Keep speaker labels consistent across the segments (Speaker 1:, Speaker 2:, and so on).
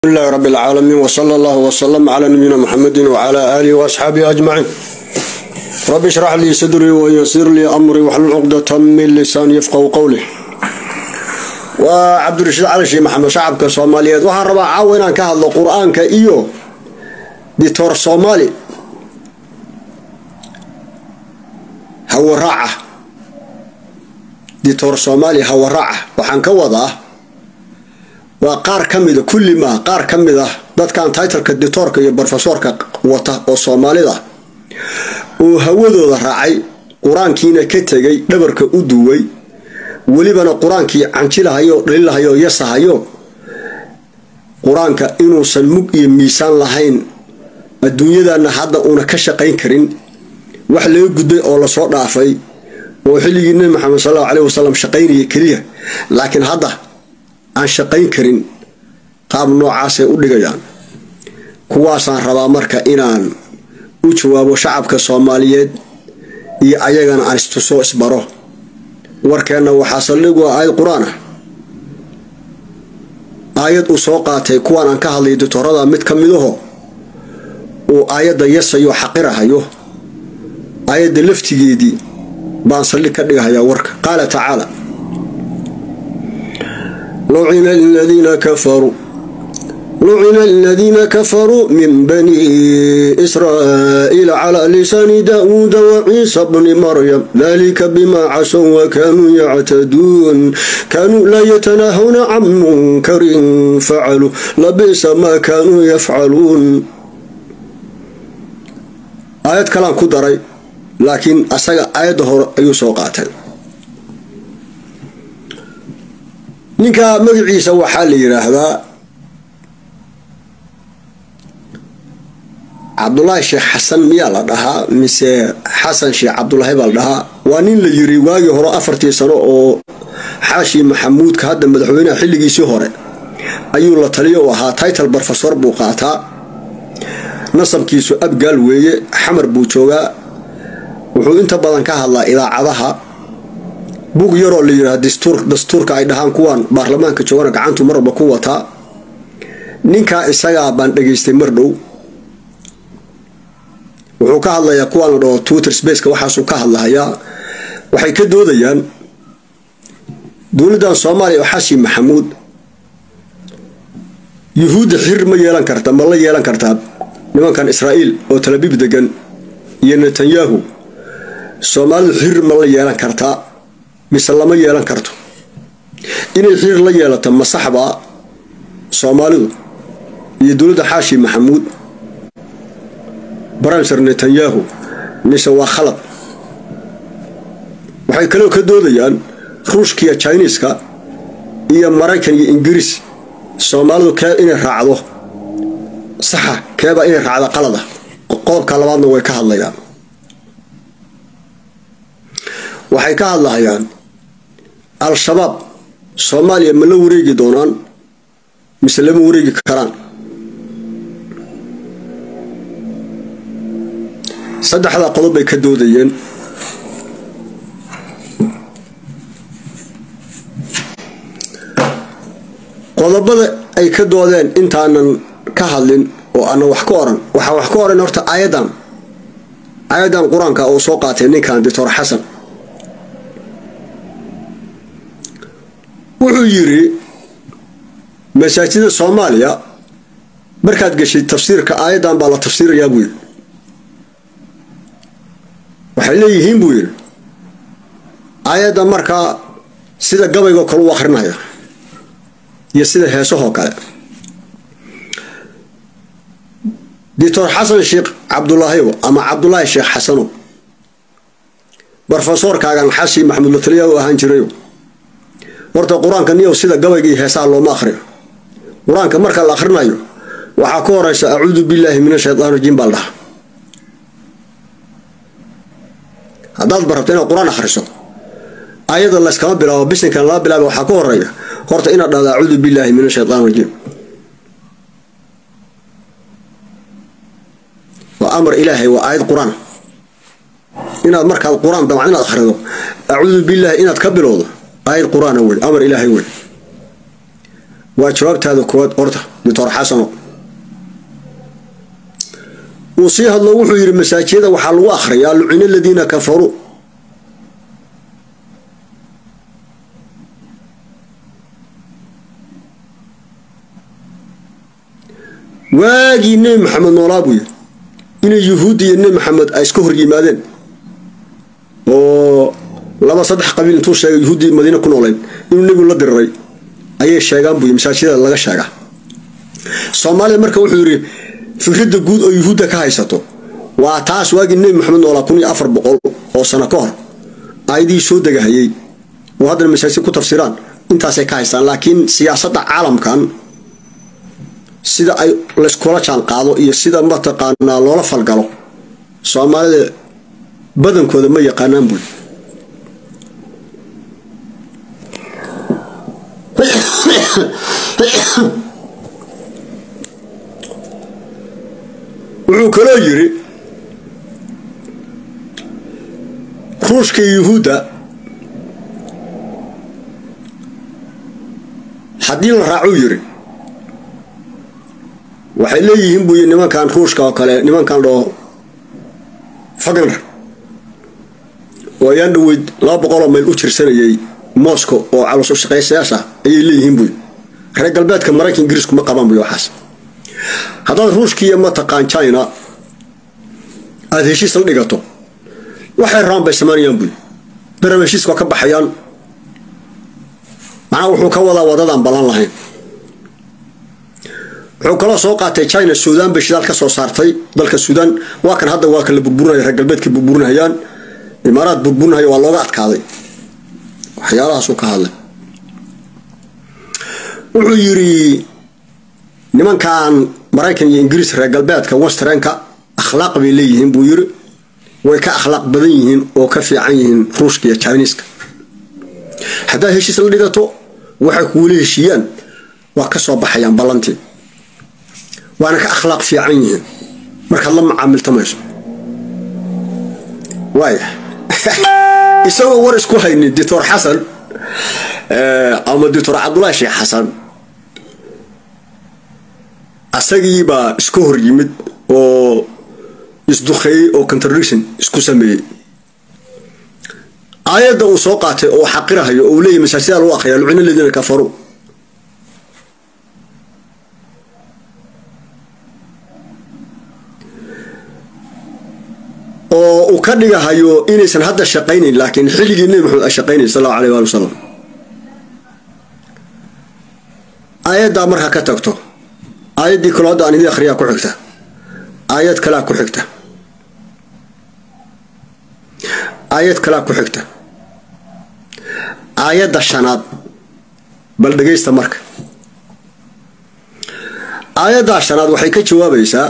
Speaker 1: لله رب العالمين وصلى الله وسلم على نبينا محمد وعلى آله وأصحابه أجمعين رب اشرح لي صدري ويسر لي أمري واحلل عقدة من لساني يفقهوا قولي وعبد الرشيد علي شيخ محمد شعبك الصوماليات waxaan rabaa caawa inaan ka hadlo qur-aanka iyo dictor soomaali hawaraaca dictor soomaali hawaraaca waxaan ka wadaa waa qaar ka mida kulli maa qaar ka mid ah dadkan titleka dictoorka iyo brofesorka wata oo soomaalida uu hawadooda raacay qur-aankiina ka tegay dhabarka u duway welibana qur-aankii canjilahayo dhalilahayo yasahayo qur-aanka inuusan mug iyo miisaan lahayn adduunyadana hadda uuna ka shaqayn karin wax laga gudbay oo lasoo dhaafay oo xilligii nebi maxamed sal allahu caleyhi wasalam shaqaynaya keliya laakiin hadda aan shaqayn karin qaab noocaasay u dhigayaan kuwaasaan rabaa marka inaan u jawaabo shacabka soomaaliyeed iyo ayagana aan istuso isbaro warkeenna waxaa saldhigu ah aayad qur-aan ah aayad uu soo qaatay kuwaan aan ka hadlay dictorada mid ka midaho uu aayadda yasayo xaqirahayo aayadda laftigeedii baan saldhig ka dhigahayaa warka qaala tacaala لعن الذين كفروا لعن الذين كفروا من بني إسرائيل على لسان داود وعيسى بن مريم ذلك بما عصوا وكانوا يعتدون كانوا لا يتناهون عن منكر فعلوا لبئس ما كانوا يفعلون آيات كلام كدري لكن أساق آيات هور أيو سوقاتين ninka magaciisa waxaa la yidhaahdaa cabdulaahi sheekh xasan miyaa la dhahaa mise xasan sheekh cabdulaahi baa la dhahaa waa nin la yiri waagii hore afartii sano oo xaashi maxamuudka hadda madaxweynaha xilligiisii hore ayuu la taliyo u ahaa title brofesor buu qaataa nasabkiisu abgaal weeye xamar buu joogaa wuxuu inta badan ka hadlaa idaacadaha bug yaroo la yidhaha dastuurka ay dhahaan kuwan baarlamaanka joogana gacantu marwalba ku wataa ninkaa isagaa baan dhegaystay mar dhow wuxuu ka hadlayaa kuwaan la dhaho twitter spaceka waxaasuu ka hadlahayaa waxay ka doodayaan dowladdan soomaaliya oo xashi maxamuud yuhuudda xir ma yeelan karta ma la yeelan kartaa nimankan israa'iil oo talabiib degan iyo netanyahu soomaalidu xir ma la yeelan kartaa mise lama yeelan karto inay xiir la yeelato masaxba soomaalidu iyo dowladda xaashi maxamuud brimer netanyahu mise waa khalad waxay kaloo ka doodayaan ruushkiiyo jiniiska iyo maraykan iyo ingiriis soomaalidu kee inay raacdo saxa keeba inay raacdo qalada qodobka labaadna way ka hadlayaan waxay ka hadlahayaan al-shabaab soomaaliya ma la wareegi doonaan mise lama wareegi karaan saddexdaa qodob bay ka doodayeen qodobada ay ka doodeen intaanan ka hadlin oo ana wax ka oran waxaa wax ka oran horta aayadan aayadan qur-aanka oo soo qaatay ninkan doctor xasan wuxuu yiri masaajida soomaaliya markaad geshay tafsiirka aayadan baa la tafsiirayaa buu yiri waxay leeyihiin buu yiri aayaddan markaa sida gabaygoo kale u akrinaya iyo sida heesahoo kale doctor xasan sheekh cabdulaahiyo ama cabdulaahi sheekh xasano brofesorkaagan xashi maxamuud lataliya u ahaan jirayo horta qur-aanka niyow sida gabayga iyo heesaha looma akhriyo qur-aanka marka la akhrinayo waxaa ka horeysa acuudu billaahi min ashaytaan rajiim baa la dhahaa haddaad barabto inaad qur-aan akhriso ayada layskama bilaabo bisinkan lala bilaaba waxaa ka horeeya horta inaad dhahdo acuudu billaahi min ashaytaan rajiim waa amar ilaahay waa aayad qur-aan inaad markaad qur-aan damca inaad akhrido acuudu billaahi inaad ka bilowdo aayad qur-aana wey amar ilaahay wey waa jawaabtaada koowaad orta doctor xasano uu sii hadlo wuxuu yidhi masaajiyada waxaa lagu akhriyaa lucina aladiina kafaruu waagii nebi maxamed noolaa buu yidhi inay yuhuudda iyo nebi maxamed ay iska hor yimaadeen oo laba saddex qabiil intuu sheegay yuhuuddii madiine ku noolayd inuu nebigu la diriray ayay sheegaan buu yidhi masaajidada laga sheegaa soomaalida marka wuxuu yidhi fikradda guud oo yuhuudda ka haysato waa taas waagii nebi maxamed noolaa kun iyo afar boqol oo sano ka hor aayadihii soo degahayey oo haddana masaajid ku tafsiraan intaasay ka haystaan laakiin siyaasadda caalamkan sida ay layskula jaan qaado iyo sida mataqaanaa loola falgalo soomaalida badankooda ma yaqaanaan buy wuxuu kaloo yiri ruushka iyo yuhuudda haddii la raacuu yiri waxay leeyihiin buuyi nimankan ruushka oo kale nimankan dhoo fagner oo ayaan dhaweyd laba boqoloo mayl u jirsanayay moscow oo calus shaqaysayaasha ayay leeyihiin buuyi reer galbeedka maraykan ingiriisku ma qabaan buy waxaas haddaad ruushkiiyo mataqaan china aada heshiis la dhigato waxay rabaan bay samaynayaan buy darab heshiiska ka baxayaan macnaa wuxuu ka wadaa wadadaan ballan lahayn wuxuu kaloo soo qaatay china suudaan bay shidaal ka soo saartay dalka suudaan waa kan hadda waa kan la burburinaya reer galbeedka burburinayaan imaaraad burburinaya waa looga adkaaday waxyaalahaasuu ka hadlay wuxuu yiri nimankan maraykan iyo ingiriis reer galbeedka westrenka akhlaaq bay leeyihiin buu yiri way ka akhlaaq badan yihiin oo ka fiican yihiin ruushka iyo chiniiska haddaad heshiis la dhigato waxay kuula heshiiyaan waa ka soo baxayaan ballantii waana ka akhlaaq fiican yihiin markaad la macaamiltamayso waaya isagoo war isku haynin doctor xasan ama doctor cabdullaahi sheekh xasan asagiibaa iska hor yimid oo isduqeeyey oo contradiction isku sameeyey aayadda uu soo qaatay oo xaqirahayo oo uu leeyahy masaajida lagu akhriya lucina ladiina kafaruu oo uu ka dhigahayo inaysan hadda shaqaynayn laakiin xilligii nebi maxamed ay shaqaynay sal allahu alayh waali wasalam aayaddaa markaa ka tagto aayaddii kaloo hadda aan idin akhriyaa ku xigta aayad kalaa ku xigta aayad kalaa ku xigta aayadda shanaad bal dhegaysta marka aayaddaa shanaad waxay ka jawaabaysaa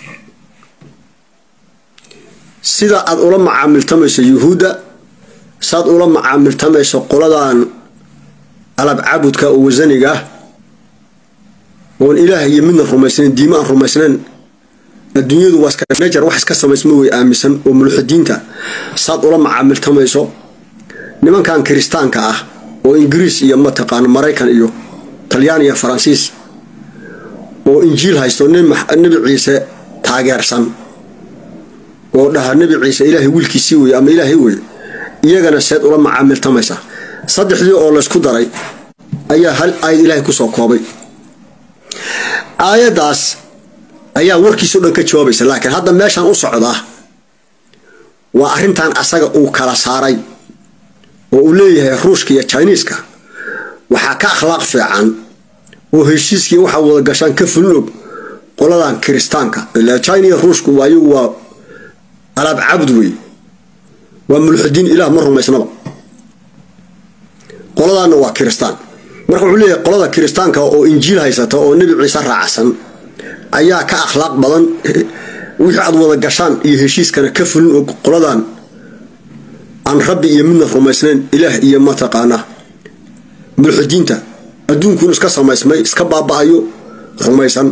Speaker 1: sida aad ula macaamiltamayso yuhuudda saad ula macaamiltamayso qoladan alab cabudka oo wasaniga ah oon ilaah iyo midna rumaysnayn diimo aan rumaysnayn adduunyadu waa iska najar wax iska samaysma way aaminsan oo mulxidiinta saad ula macaamiltamayso nimankan kiristaanka ah oo ingiriis iyo mataqaano maraykan iyo talyaan iyo faransiis oo injiil haysto nebi ciise taageersan oo dhaha nebi ciise ilaahay wiilkiisii weye ama ilaahay weye iyagana seed ula macaamiltamaysa saddexdii oo laysku daray ayaa hal aayad ilaahay kusoo koobay aayaddaas ayaa warkiisao dhan ka jawaabaysa laakiin hadda meeshaan u socdaa waa arrintan asaga uu kala saaray oo uu leeyahay ruushka iyo jiniiska waxaa ka akhlaaq fiican oo heshiiskii waxaa wada gashaan ka fulin og qoladan kiristaanka ilaa china iyo ruushku ayagu waa alaab cabd wey waa mulxidiin ilaah ma rumaysnaba qoladaanna waa kiristaan marka wuxuu leeyahay qolada kiristaanka oo injiil haysata oo nebi ciise raacsan ayaa ka akhlaaq badan wixii aad wada gashaan iyo heshiiskana ka fulin og qoladan aan rabbi iyo midna rumaysnayn ilaah iyo mataqaana mulxidiinta adduunkuun iska samaysmay iska baaba-ayo rumaysan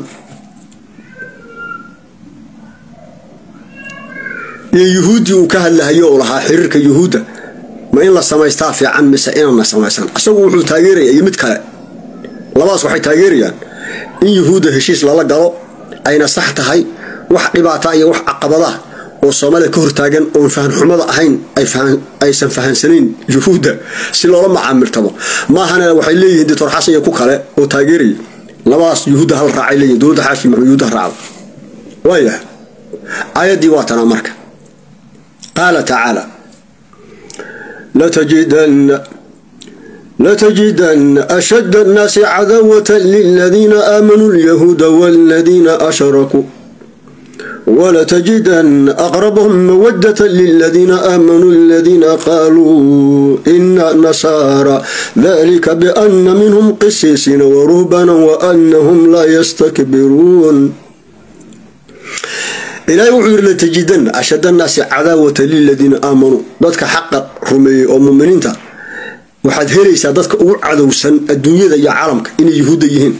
Speaker 1: iyo yuhuuddii uu ka hadlahayo oo lahaa xiriirka yuhuudda ma in la samaystaa fiican mise inaan la samaysan isagu wuxuu taageeraya iyo mid kale labadaas waxay taageerayaan in yuhuudda heshiis lala galo ayna sax tahay wax dhibaata iyo wax caqabada oo soomaalida ka hortaagan oon fahanxumada ahayn aysan fahansanayn yuhuudda si loola macaamiltamo maahana waxay leeyihiin doctor xasan iyo ku kale oo taageeraya labadaas yuhuudda hal raacay leeyihin dowladda xaashi maxamed yuhuudda raacda waayahay aayaddii waa tanaa marka qaala tacaala latajidanna لتجدن أشد الناس عداوة للذين آمنوا اليهود والذين أشركوا ولتجدن أقربهم مودة للذين آمنوا الذين قالوا إنا نصارى ذلك بأن منهم قسيسين ورهبانا وأنهم لا يستكبرون إلهي وحير لتجدن أشد الناس عداوة للذين آمنوا ذاتك حق رمي ومؤمنين waxaad helaysaa dadka ugu cadowsan adduunyada iyo caalamka inay yuhuudda yihiin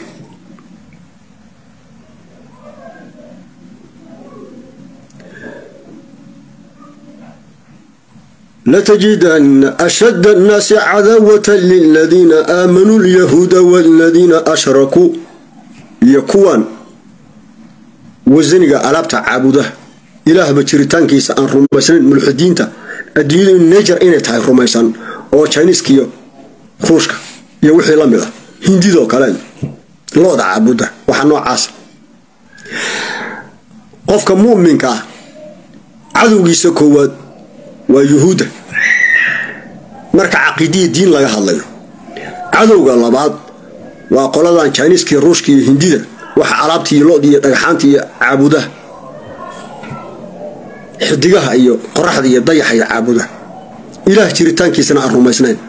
Speaker 1: latajidanna ashadda annaasi cadaawata liladiina aamanuu lyahuuda waladiina ashrakuu iyo kuwan wasaniga alaabta caabuda ilaahba jiritaankiisa aan rumaysnayn mulxidiinta adduunyada in najar inay tahay rumaysan oo jiniiska iyo ruushka iyo wixii la mid a hindidoo kale looda caabuda waxa noocaas qofka mu'minka ah cadowgiisa koowaad waa yuhuudda marka caqiidiya diin laga hadlayo cadowga labaad waa qoladan jiniiska iyo ruushka iyo hindida waxa alaabta iyo lood iyo dhagxaanta iyo caabudaha xidigaha iyo qoraxda iyo dayaxa iyo caabudaha ilaah jiritaankiisana aan rumaysnayn